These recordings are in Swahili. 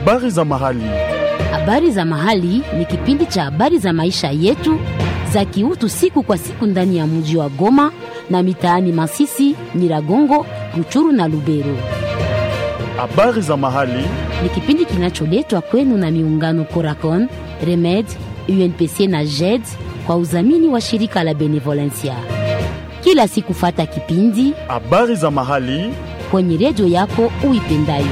Habari za mahali. Habari za mahali ni kipindi cha habari za maisha yetu za kiutu siku kwa siku ndani ya mji wa Goma na mitaani Masisi, Nyiragongo, Ruchuru na Lubero. Habari za mahali. Ni kipindi kinacholetwa kwenu na miungano Coracon, Remed, UNPC na JED kwa udhamini wa shirika la Benevolencia. Kila siku fata kipindi Habari za mahali. kwenye redio yako uipendayo.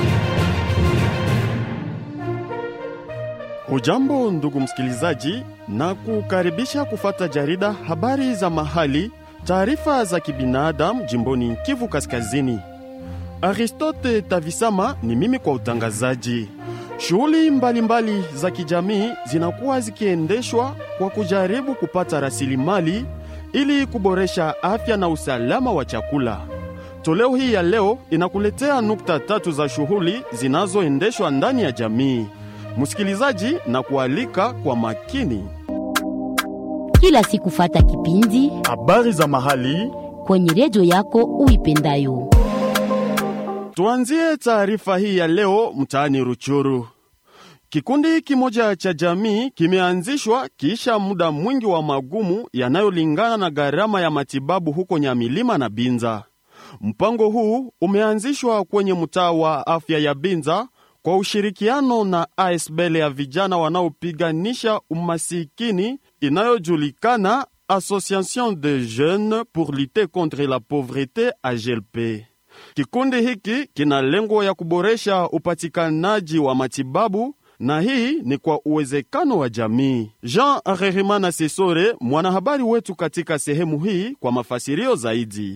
Hujambo ndugu msikilizaji, na kukaribisha kufata jarida habari za mahali, taarifa za kibinadamu jimboni Kivu Kaskazini. Aristote Tavisama ni mimi kwa utangazaji. Shughuli mbalimbali za kijamii zinakuwa zikiendeshwa kwa kujaribu kupata rasilimali ili kuboresha afya na usalama wa chakula. Toleo hii ya leo inakuletea nukta tatu za shughuli zinazoendeshwa ndani ya jamii. Msikilizaji, na kualika kwa makini. Kila siku fata kipindi Habari za mahali. kwenye redio yako uipendayo. Tuanzie taarifa hii ya leo mtaani Ruchuru. Kikundi kimoja cha jamii kimeanzishwa kisha muda mwingi wa magumu yanayolingana na gharama ya matibabu huko Nyamilima na Binza. Mpango huu umeanzishwa kwenye mtaa wa afya ya Binza kwa ushirikiano na ASBL ya vijana wanaopiganisha umasikini inayojulikana Association de Jeunes pour lutter contre la pauvreté AGLP. Kikundi hiki kina lengo ya kuboresha upatikanaji wa matibabu na hii ni kwa uwezekano wa jamii. Jean Rerimana Sesore, mwanahabari wetu katika sehemu hii, kwa mafasirio zaidi.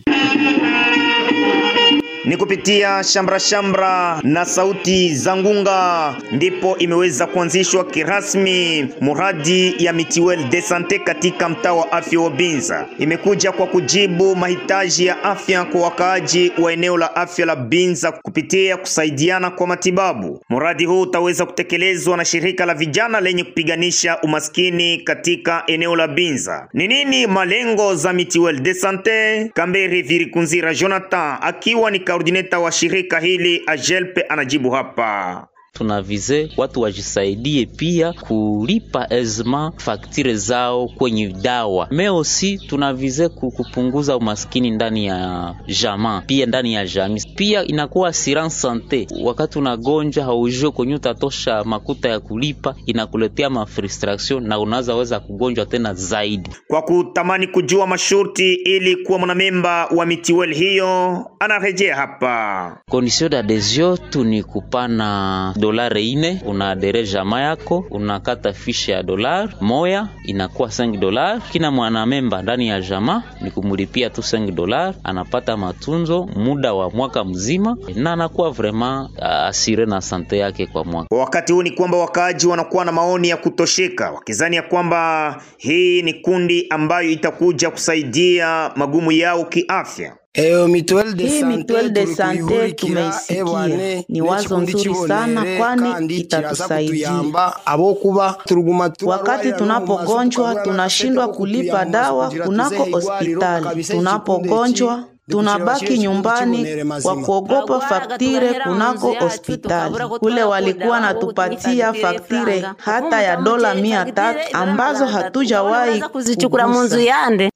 Ni kupitia shamra shamra na sauti za ngunga ndipo imeweza kuanzishwa kirasmi muradi ya mitiwel de sante katika mtaa wa afya wa Binza. Imekuja kwa kujibu mahitaji ya afya kwa wakaaji wa eneo la afya la Binza kupitia kusaidiana kwa matibabu. Muradi huu utaweza kutekelezwa na shirika la vijana lenye kupiganisha umaskini katika eneo la Binza. Ni nini malengo za mitiwel de sante? Kamberi Virikunzira Jonathan akiwa ni koordineta wa shirika hili Ajelpe anajibu hapa. tunavize watu wajisaidie pia kulipa ezma faktire zao kwenye dawa meosi tunavize ku- kupunguza umaskini ndani ya jama pia ndani ya jami pia inakuwa assurance sante wakati unagonja haujue kwenye utatosha makuta ya kulipa inakuletea mafrustration na unaweza weza kugonjwa tena zaidi Kwa kutamani kujua masharti ili kuwa mwanamemba wa mitiwel hiyo, anarejea hapa. Condition d'adhesion tu ni kupana dolare ine, unaadere jama yako, unakata fishe ya dolar moya inakuwa 5 dolar. Kila mwanamemba ndani ya jama ni kumulipia tu 5 dolar, anapata matunzo muda wa mwaka mzima na anakuwa vraiment uh, asire na sante yake kwa mwaka. Kwa wakati huu ni kwamba wakaaji wanakuwa na maoni ya kutosheka, wakizani ya kwamba hii ni kundi ambayo itakuja kusaidia magumu yao kiafya. Eyo mituel de Hii sante mituel de turi sante kuyihurikira, tumeisikia. ewane, Ni wazo n'ekikundi nzuri sana, kibonere, kwani kandi kiraza itatusaidia. kutuyamba abo kuba turuguma Wakati tunapogonjwa tunashindwa kulipa dawa kunako hospitali. Tunapogonjwa tunabaki nyumbani kwa kuogopa faktire kunako hospitali. Kule walikuwa natupatia faktire hata ya dola mia tatu ambazo hatujawahi kuzichukura munzu kugusa. yande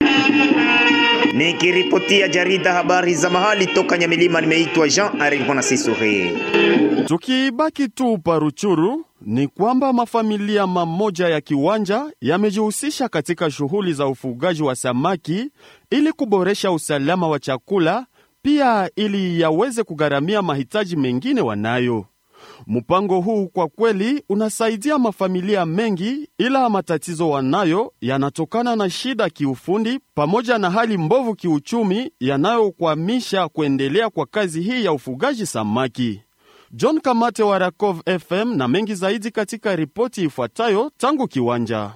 Nikiripotia jarida habari za mahali toka Nyamilima, nimeitwa Jean Arivona Sisore. Tukibaki tu Paruchuru ni kwamba mafamilia mamoja ya kiwanja yamejihusisha katika shughuli za ufugaji wa samaki ili kuboresha usalama wa chakula, pia ili yaweze kugharamia mahitaji mengine wanayo. Mpango huu kwa kweli unasaidia mafamilia mengi, ila matatizo wanayo yanatokana na shida kiufundi pamoja na hali mbovu kiuchumi yanayokwamisha kuendelea kwa kazi hii ya ufugaji samaki. John Kamate wa Rakov FM na mengi zaidi katika ripoti ifuatayo tangu kiwanja.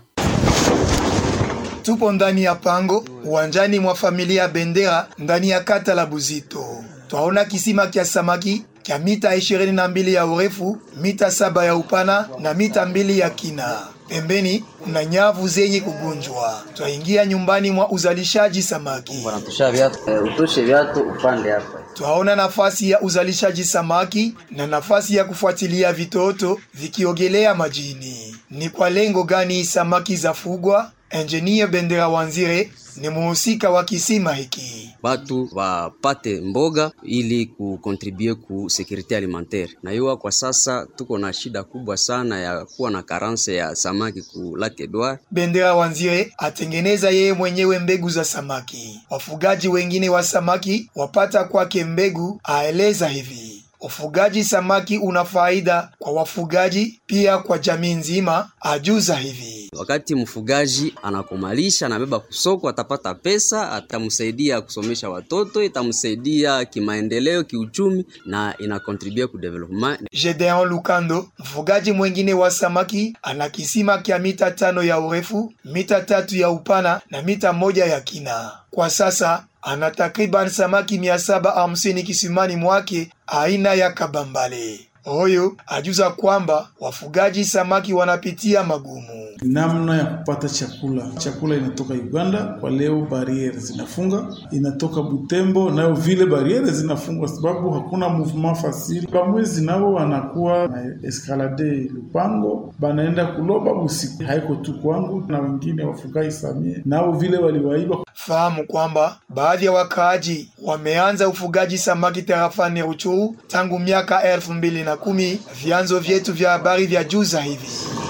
Tupo ndani ya pango uwanjani mwa familia ya Bendera ndani ya kata la Buzito. Twaona kisima kya samaki kya mita ishirini na mbili ya urefu, mita saba ya upana na mita mbili ya kina. Pembeni kuna nyavu zenye kugunjwa. Twaingia nyumbani mwa uzalishaji samaki. Wanatosha viatu, eh, utoshe viatu upande hapa. Twaona nafasi ya uzalishaji samaki na nafasi ya kufuatilia vitoto vikiogelea majini. Ni kwa lengo gani samaki zafugwa? Engineer Bendera Wanzire ni muhusika wa kisima hiki. batu wapate mboga ili kukontribue ku sekurite alimentaire. Na hiyo kwa sasa tuko na shida kubwa sana ya kuwa na karanse ya samaki ku Lac Edouard. Bendera Wanzire atengeneza yeye mwenyewe mbegu za samaki. Wafugaji wengine wa samaki wapata kwake mbegu, aeleza hivi: ufugaji samaki una faida kwa wafugaji, pia kwa jamii nzima, ajuza hivi. Wakati mfugaji anakomalisha anabeba kusoko, atapata pesa, atamsaidia kusomesha watoto, itamsaidia kimaendeleo, kiuchumi na inakontribue ku development. Gedeon Lukando, mfugaji mwengine wa samaki, ana kisima kya mita tano ya urefu, mita tatu ya upana na mita moja ya kina. Kwa sasa ana takriban samaki mia saba hamsini kisimani mwake aina ya kabambale. Huyu ajuza kwamba wafugaji samaki wanapitia magumu. namna ya kupata chakula. Chakula inatoka Uganda, kwa leo bariere zinafunga, inatoka Butembo, nayo vile bariere zinafunga sababu hakuna movement fasili. Bamwezi nao wanakuwa na eskalade Lupango, banaenda kuloba busiku, haiko tu kwangu na wengine wafugaji samie nao vile waliwaiba Fahamu kwamba baadhi ya wakaaji wameanza ufugaji samaki tarafani Ruchuru tangu miaka elfu mbili na kumi. Vyanzo vyetu vya habari vya juza hivi.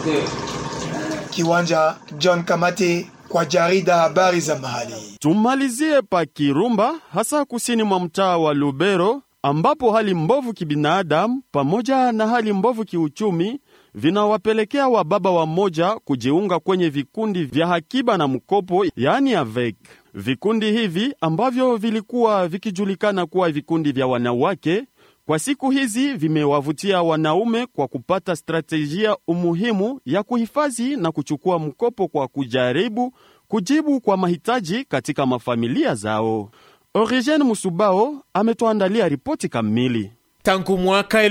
Kiwanja John Kamate kwa jarida habari za mahali. Tumalizie pa Kirumba, hasa kusini mwa mtaa wa Lubero, ambapo hali mbovu kibinadamu pamoja na hali mbovu kiuchumi vinawapelekea wababa wamoja kujiunga kwenye vikundi vya hakiba na mkopo, yaani AVEC. Vikundi hivi ambavyo vilikuwa vikijulikana kuwa vikundi vya wanawake, kwa siku hizi vimewavutia wanaume kwa kupata stratejia umuhimu ya kuhifadhi na kuchukua mkopo kwa kujaribu kujibu kwa mahitaji katika mafamilia zao. Origen Musubao ametuandalia ripoti kamili. Tangu mwaka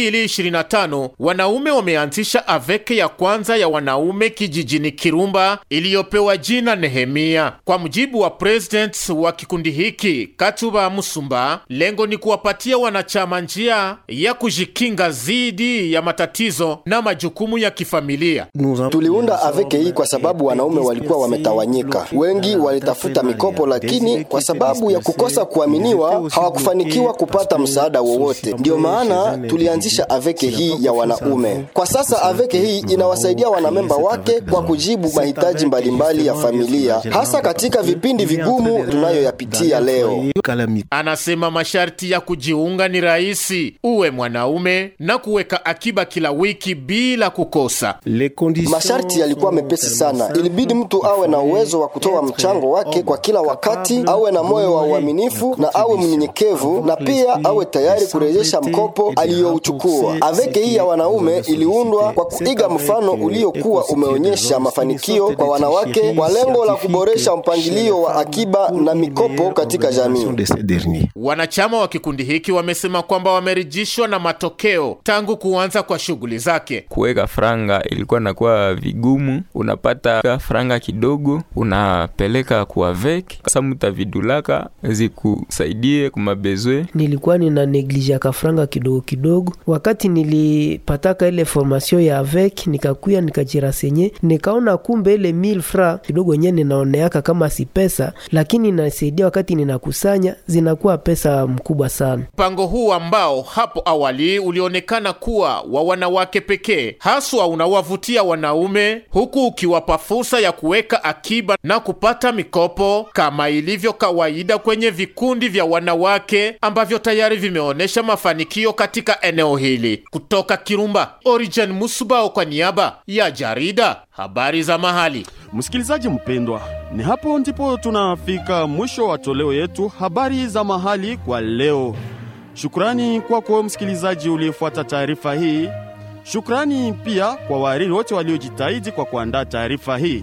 2025 wanaume wameanzisha aveke ya kwanza ya wanaume kijijini Kirumba iliyopewa jina Nehemia. Kwa mujibu wa president wa kikundi hiki Katuba Musumba, lengo ni kuwapatia wanachama njia ya kujikinga dhidi ya matatizo na majukumu ya kifamilia. Tuliunda aveke hii kwa sababu wanaume walikuwa wametawanyika, wengi walitafuta mikopo, lakini kwa sababu ya kukosa kuaminiwa hawakufanikiwa kupata msaada wowote. Ndiyo maana tulianzisha aveke hii ya wanaume. Kwa sasa aveke hii inawasaidia wanamemba wake kwa kujibu mahitaji mbalimbali ya familia, hasa katika vipindi vigumu tunayoyapitia leo. Anasema masharti ya kujiunga ni rahisi, uwe mwanaume na kuweka akiba kila wiki bila kukosa. Masharti yalikuwa mepesi sana, ilibidi mtu awe na uwezo wa kutoa mchango wake kwa kila wakati, awe na moyo wa uaminifu na awe mnyenyekevu, na pia awe tayari kurejesha mkopo aliyouchukua. Aveke hii ya wanaume iliundwa kwa kuiga mfano uliokuwa umeonyesha mafanikio kwa wanawake kwa lengo la kuboresha mpangilio wa akiba na mikopo katika jamii. Wanachama wa kikundi hiki wamesema kwamba wamerijishwa na matokeo tangu kuanza kwa shughuli zake. Kuweka franga ilikuwa nakuwa vigumu, unapata franga kidogo unapeleka kuavek sasa mutavidulaka zikusaidie kumabezwe. Nilikuwa nina neglijaka franga kidogo kidogo. Wakati nilipataka ile formation ya avec, nikakuya nikajirasenye, nikaona kumbe ile 1000 fra kidogo nye ninaoneaka kama si pesa, lakini inasaidia wakati ninakusanya zinakuwa pesa mkubwa sana. Mpango huu ambao hapo awali ulionekana kuwa wa wanawake pekee, haswa unawavutia wanaume, huku ukiwapa fursa ya kuweka akiba na kupata mikopo kama ilivyo kawaida kwenye vikundi vya wanawake ambavyo tayari vimeonyesha mafanikio katika eneo hili. Kutoka Kirumba, Origen Musubao kwa niaba ya jarida habari za mahali. Msikilizaji mpendwa, ni hapo ndipo tunafika mwisho wa toleo yetu habari za mahali kwa leo. Shukrani kwako msikilizaji uliyefuata taarifa hii. Shukrani pia kwa wahariri wote waliojitahidi kwa kuandaa taarifa hii.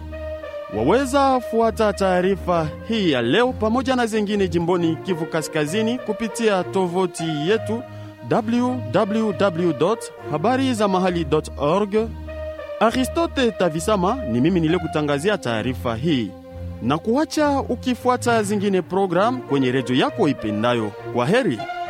Waweza fuata taarifa hii ya leo pamoja na zingine jimboni Kivu Kaskazini kupitia tovuti yetu www.habarizamahali.org Aristote Tavisama ni mimi niliyekutangazia taarifa hii na kuacha ukifuata zingine program kwenye redio yako ipendayo. Kwa heri.